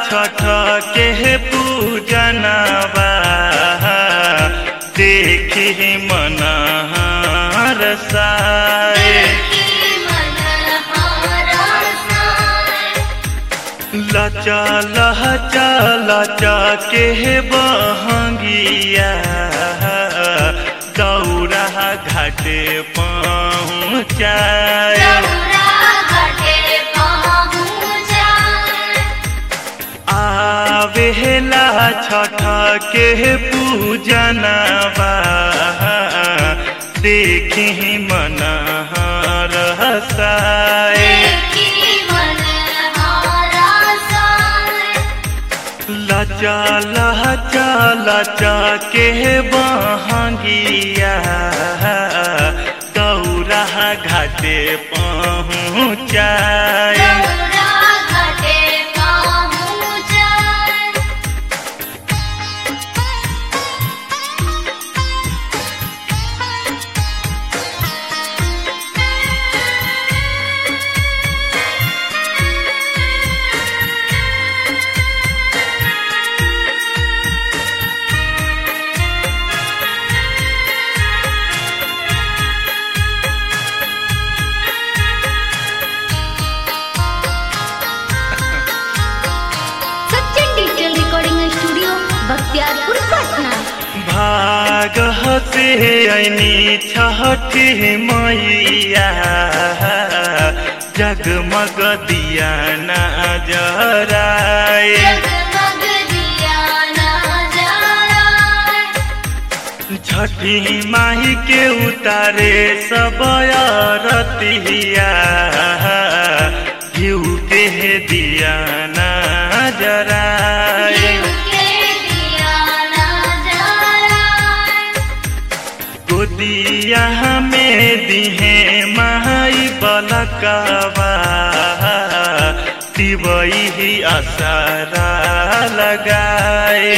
छठ के पूजनवा देखी मन रसाए लचा लहचा लचा के बहंगिया दौड़ा घाटे पहुँचाए आवेला छठ के पूजनवा देखी मन रसाए लचा लचा लचा के बहंगिया दौड़ा घाटे पहुँचाए Sachin digital recording studio Bakhtiyarpur Patna भाग हसे ऐनी छठी मैया जगमग दिया ना जराए छठी माही के उतारे सब रतिया घिउ के दिया ना जराए गोदिया में दिहे माई बलकवा तिवई ही असरा लगाए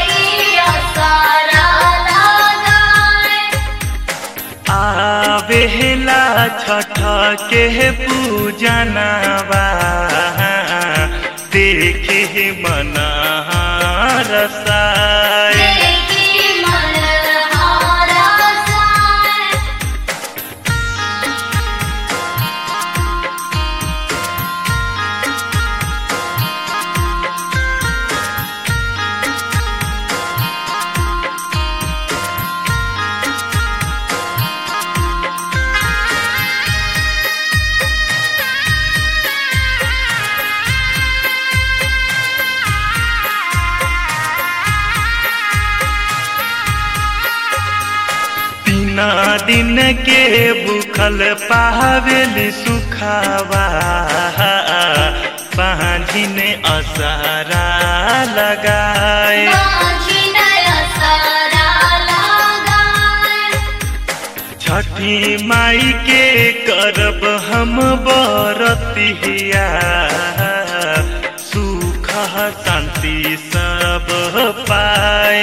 आवेला छठ के पूजनवा देखे मन रसाए तीन दिन के भूखल पावेल सुखावा पाँझिन असरा लगाए छठी माई के करब हम बरतिया सुख शांति सब पाए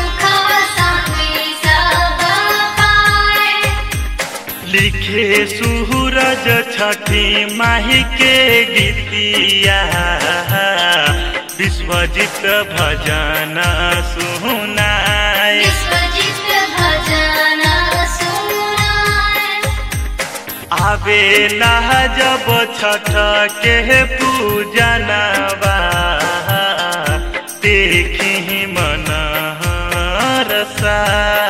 लिखे सूरज छठी माही के गीतिया विश्वजित भजन सुनाए आवेला जब छठ के पूजनवा देखी मन रसा